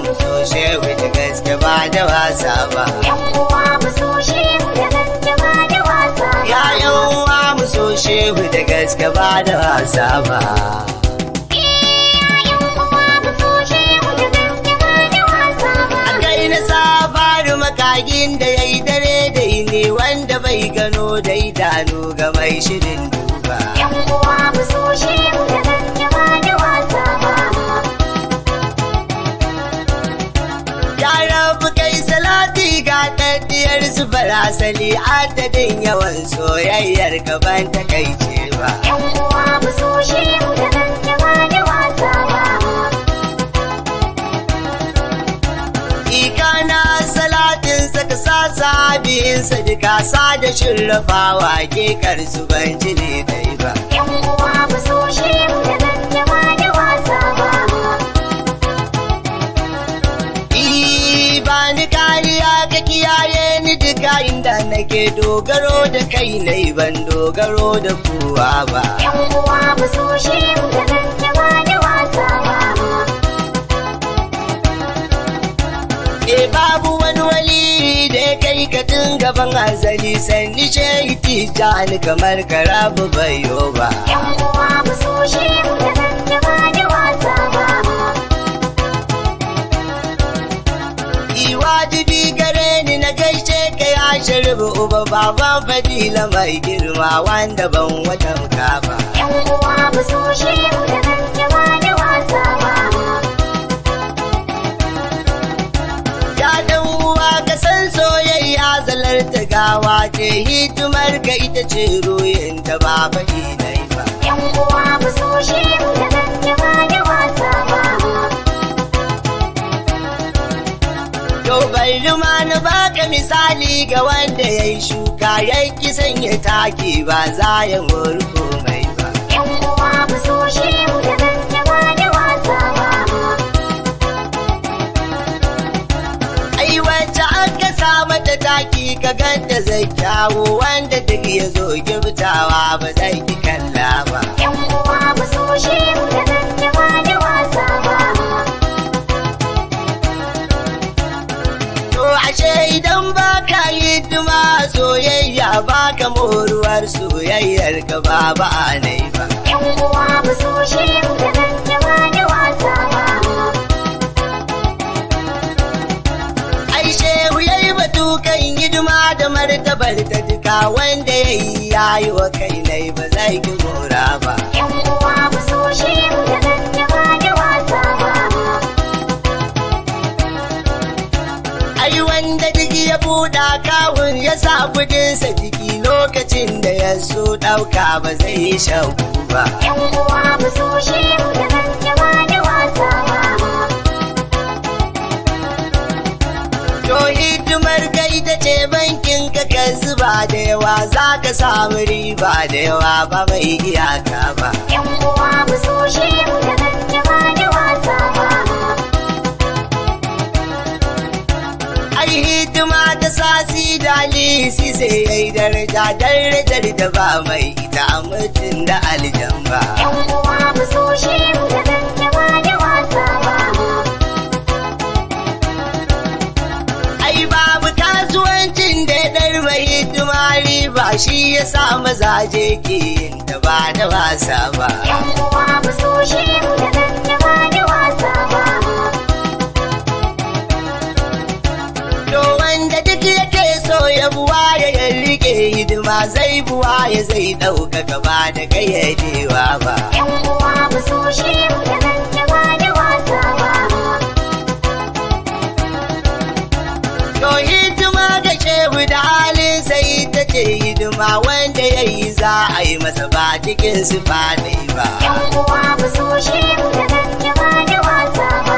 mu so shehu da gaske ba da wasa ba. Yan uwa mu so shehu da gaske ba da wasa ba. Ya uwa mu so shehu da gaske ba da wasa ba. Yan uwa mu so shehu da gaske ba da wasa ba. A kai na safaru makagin da ya yi dare da ne wanda bai gano da idanu ga mai shirin duba. Yan uwa mu so shehu da gaske ba da wasa ba. Ya rabu kai salati ga daddiyar su farasali adadin yawan soyayyar gaban takaice ba. Yan uwa mu so shehu da gaske ba da wasa ba. Ikana salatin saka sasa biyun sadika sa da shirrafawa ke karsu ban ji ne dai ba. Yan uwa mu so shehu da gaske ba da wasa ba. Ii, ba ni kariya ka kiyaye ni duka inda nake dogaro da kai nai ban dogaro da kowa ba. Yan uwa mu so shehu da gaske ba da wasa ba. E babu wani wali da ya kai ka tun gaban azali sanni shehi tijani kamar karabu bayo ba. Yan uwa mu so shehu da gaske ba da wasa ba. Yi wajibi gare ni na gaishe ka ya shirbu uba baban fadila mai girma wanda ban watanka ba. Yan uwa mu so shehu da gaske ba da wasa ba. Ya dan uwa ka san soyayya zalarta gawa ce hidimar ka ita ce ruyin ta ba faɗi nai ba. Yan uwa mu so shehu da gaske ba da wasa ba. To bari ma na baka misali ga wanda ya yi shuka ya ki sanya taki ba za ya murko mai ba. Yan uwa mu so shehu da gaske ba da wasa ba. Ai wacce aka sa mata taki ka ganta zai kyawo wanda duk ya zo giftawa ba zai ki kalla ba. Yan uwa mu so shehu da gaske ba da wasa ba. To ashe idan ba ka yi duma soyayya ba ka moruwar soyayyar ka ba ba a nai ba. Yan uwa mu so shehu da gaske ba da wasa ba. Ai shehu ya yi batu kan hidima da martabar ta duka wanda ya yi ya yi wa kai nai ba zai ki mora ba. Yan uwa mu so shehu da gaske ba da wasa ba. Ai wanda duk ya buɗa kawun ya sa kudinsa jiki lokacin da ya so ɗauka ba zai yi shauku ba. Yan uwa mu so shehu da gaske ba da wasa ba. To hidimar ka ita ce bankin ka ka zuba da yawa za ka samu riba da yawa ba mai iyaka ba. Yan uwa mu so shehu da gaske ba da wasa ba. Ai hidima ta sasi dalisi sai yayi daraja darajar da ba mai ita a mutum da aljan ba. Yan uwa mu so shehu da gaske ba da wasa ba. Ai babu kasuwancin da ya ɗar mai hidima riba shi ya sa mazaje ke yin ta ba da wasa ba. Yan uwa mu so shehu da gaske ba da wasa ba. To wanda duk yake so ya buwa ya rike hidima zai buwa ya zai ɗauka gaba da gayyadewa ba. Yan uwa mu so shehu da gaske ba da wasa ba. To hidima ga shehu da halin sai ta ce hidima wanda ya yi za a yi masa ba cikin su ne ba. Yan uwa mu so shehu da gaske ba da wasa ba.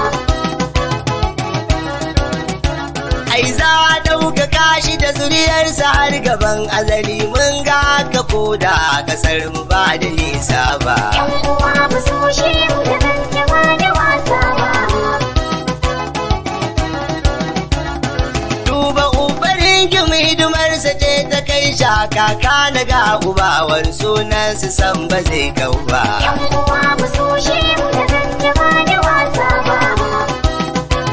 Ai za a ɗauka kashi da zuriyarsa har gaban azali mun ga ka koda a ƙasar mu ba da nisa ba. Yan uwa mu so shehu da gaske ba da wasa ba. Duba ubarin kimi hidimarsa ce ta kai shaka ka na ga ubawar sunansu san ba zai kau ba. Yan uwa mu so shehu da gaske ba da wasa ba.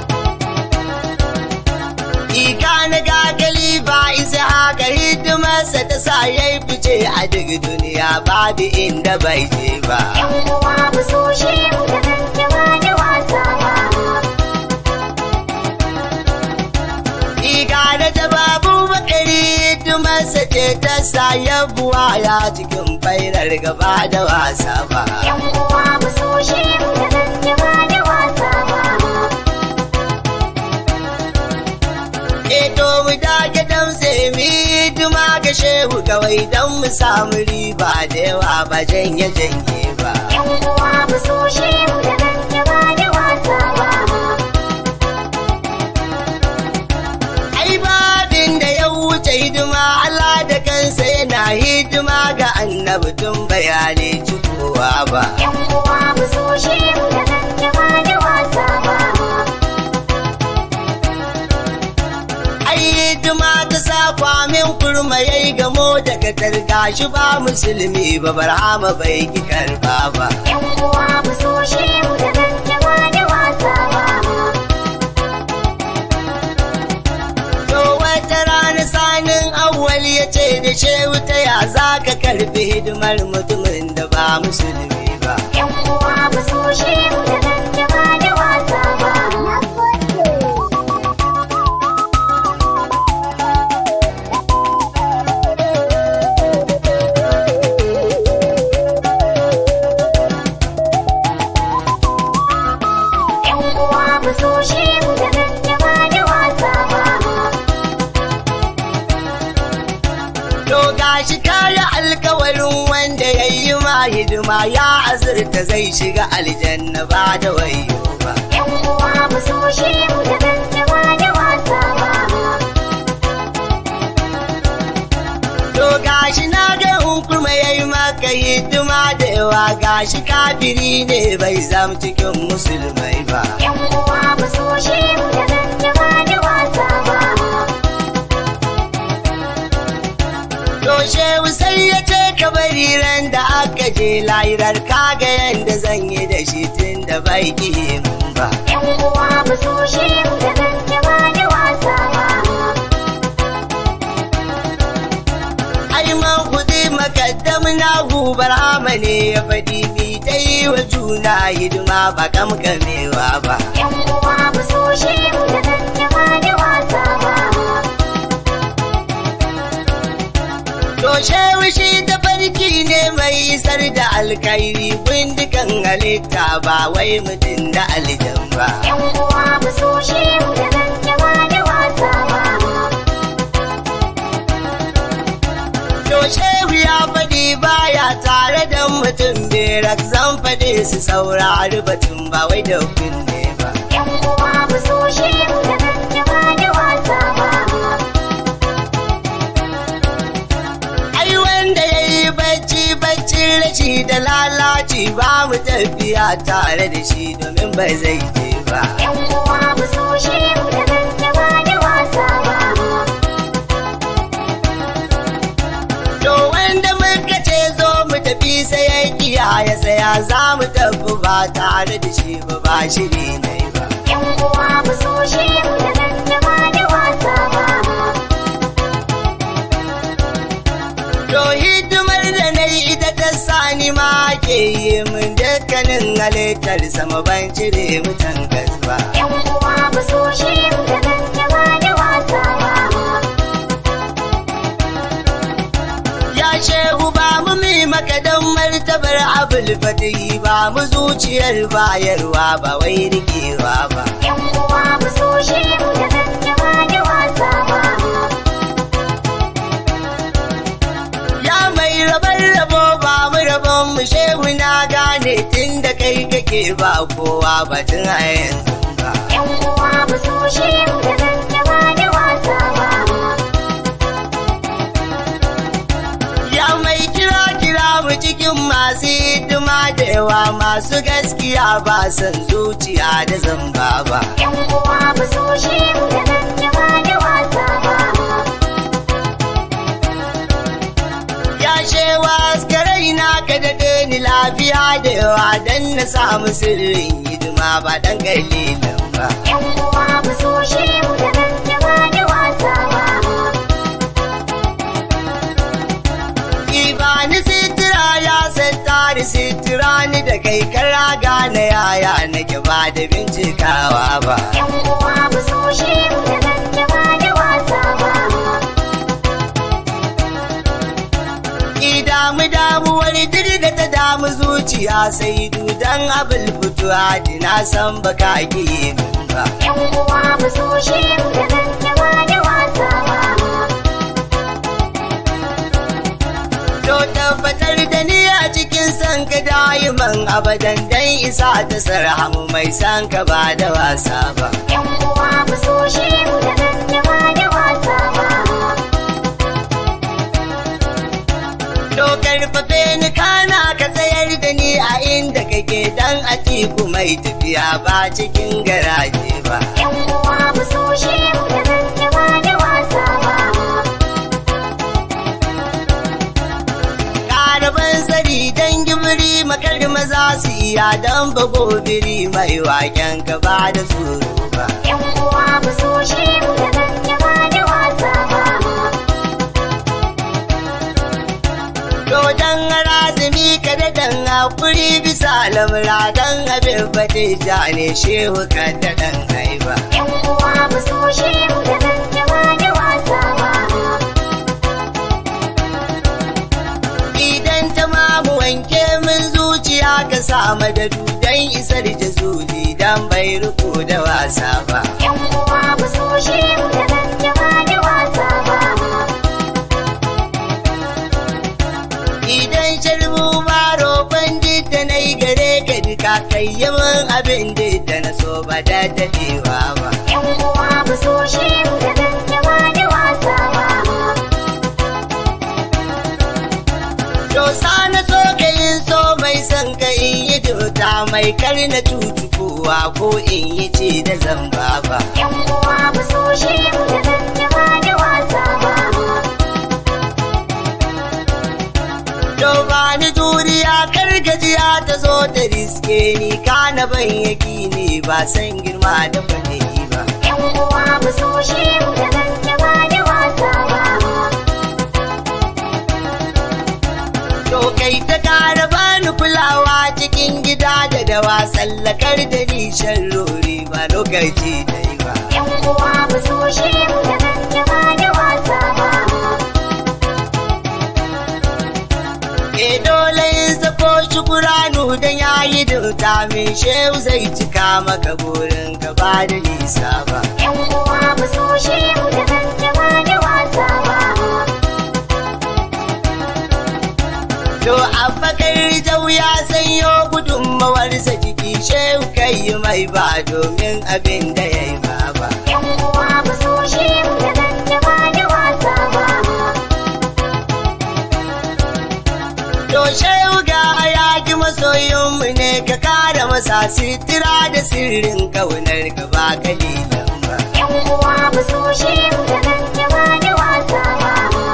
ce a duk duniya babu inda bai je ba. Yan uwa mu so shehu da gaske ba da wasa ba. Iga da ta babu bakari tumarsa ce ta sa yabuwa ya cikin fairar gaba da wasa ba. Yan uwa mu so shehu da gaske ba da wasa ba. Eto mu dage damse mi hidima ga shehu kawai don mu samu riba da yawa ba janye janye ba. Yan uwa mu so shehu da gaske ba da wasa ba. Ai babin da ya wuce hidima Allah da kansa yana hidima ga annabi tun bayani cikowa ba. Yan uwa mu so shehu da gaske ba da wasa ba. Ai hidima ta sa kwamin kurma ya yi gamo daga targa shi ba musulmi ba barhama bai ki karba ba. Yan uwa mu so shehu da gaske ba da wasa ba. To wata rana sanin awwal ya ce da shehu ta ya za ka karbi hidimar mutumin da ba musulmi ba. Yan uwa mu so shehu da gaske ba da wasa ba. Yan uwa mu so shehu da gaske ba da wasa ba. To gashi kaya alkawarin wanda ya yi ma hidima ya azurta zai shiga aljanna ba da wayo ba. Yan uwa mu so shehu da gaske ba da wasa ba. To gashi na ga hunkuma ya yi maka hidima da yawa gashi kafiri ne bai zam cikin musulmai ba. Yan uwa mu so shehu da gaske ba da wasa ba. To shehu sai ya ce ka bari ran da aka je lahirar kaga yanda zan yi da shi tun da bai ki mun ba. Yan uwa mu so shehu da gaske ba da wasa ba. Ai man kudi makaddam na gubar ne ya faɗi mi ta yi wa juna hidima ba kamkamewa ba. Yan uwa mu so shehu da gaske ba da wasa ba. To shehu shi ta farki ne mai isar da alkairi bindigan halitta ba wai mutum da aljan ba. Yan uwa mu so shehu da gaske ba da wasa ba. To shehu ya faɗi baya tare da mutum berak zan faɗi su saurari batun ba wai da kunne ba. Yan uwa mu so shehu da gaske ba da wasa ba. Ai wanda ya yi bacci bacci rashi da lalaci ba mu tafiya tare da shi domin bai zai je ba. Yan uwa mu so shehu da gaske ba da wasa ba. To wanda muka ce zo mu tafi sai ya kiya ya tsaya za mu tafi ba tare da shi ba ba shiri ne ba. Yan uwa mu so shehu da gaske ba da wasa ba. To hidimar da na yi ita ta sani ma ke yi min dukkanin halittar sama ban cire mutan gas ba. Yan uwa mu so shehu da gaske ba da wasa ba. Ya shehu ba mu mi maka don martabar abul fatihi ba mu zuciyar bayarwa ba wai rikewa ba. Yan uwa mu so shehu da gaske ba da wasa ba. Ya mai rabar rabo ba mu rabon mu shehu na gane tun da kai kake ba kowa batun a yanzu ba. Yan uwa mu so shehu da gaske ba da wasa ba. Ya mai kira kira mu cikin masu hidima da yawa masu gaskiya ba san zuciya da zamba ba. Yan uwa mu so shehu da gaske ba da wasa ba. Ya shewa askarai na ka daɗe ni lafiya da yawa don na samu sirrin hidima ba dan kalilan ba. Yan uwa mu so shehu da gaske ba da wasa ba. nake ba da bincikawa ba. Yan uwa mu so shehu da gaske ba da wasa ba. Ki damu damuwar diri da ta damu zuciya sai dudan abin fituwa na san baka ki min ba. Yan uwa mu so shehu da gaske ba da wasa ba. To tabbatar da ni a cikin san ka dayiman abadan dan isa ta sarhamu mai san ka ba da wasa ba. Yan uwa mu so shehu da gaske ba da wasa ba. To karfafe ni kana ka tsayar da ni a inda kake dan a tiku mai tafiya ba cikin garaje ba. Yan uwa mu so shehu da gaske ba da wasa ba. Karaban sari dan gibiri makar maza su iya dan bago biri mai waken ka ba da tsoro ba. Yan uwa mu so shehu da gaske ba da wasa ba. To dan razumi ka da dan hakuri bisa lamura dan abin fate ja ne shehu ka da dan haiba. Yan uwa mu so shehu da gaske ba da wasa ba. Idan ta mamu wanke min zuciya ka samu da dudan isar jazuli dan bai riko da wasa ba. Yan uwa mu so shehu da gaske ba da wasa ba. Idan sharbu ba roƙon da na yi gare ka duka kai yi min abin da na so ba da dadewa ba. Yan uwa mu so shehu da gaske ba da wasa ba. To na so ka yin so mai son ka in yi dota mai kar na tutukowa ko in yi ce da zamba ba. Yan uwa mu so shehu da gaske ba da wasa ba. To ba ni juriya kar gajiya ta zo da riske ni kana ban yaki ne ba san girma da fadi ba. Yan uwa mu so shehu da gaske ba da wasa ba. To kai ta kara bani kulawa cikin gida da dawa tsallakar da ni sharrori ba lokaci dai ba. Yan uwa mu so shehu da gaske ba da wasa ba. E dole in sako shukuranu dan yayi dauta min shehu zai cika maka burin ka ba da nisa ba. Yan uwa mu so shehu da gaske ba da wasa ba. To abbakar jau ya sanyo gudunmawarsa jiki shehu kai mai ba domin abin da ya yi ba ba. Yan uwa mu so shehu da gaske ba da wasa ba. To shehu ga hayaki masoyinmu ne ka kara masa sitira da sirrin kaunar ka ba kalilan ba. Yan uwa mu so shehu da gaske ba da wasa ba.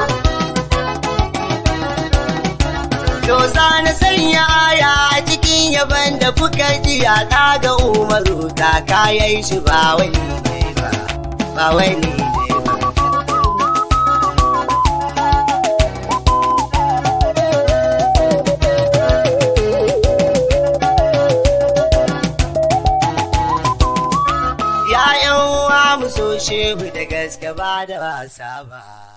To za na sanya aya a cikin yaban da kuka ji ya ga umaru ta kayan shi ba wani ne ba, ba wani ne ba. ‘Ya'yan uwa mu so shehu da gaske ba da wasa ba.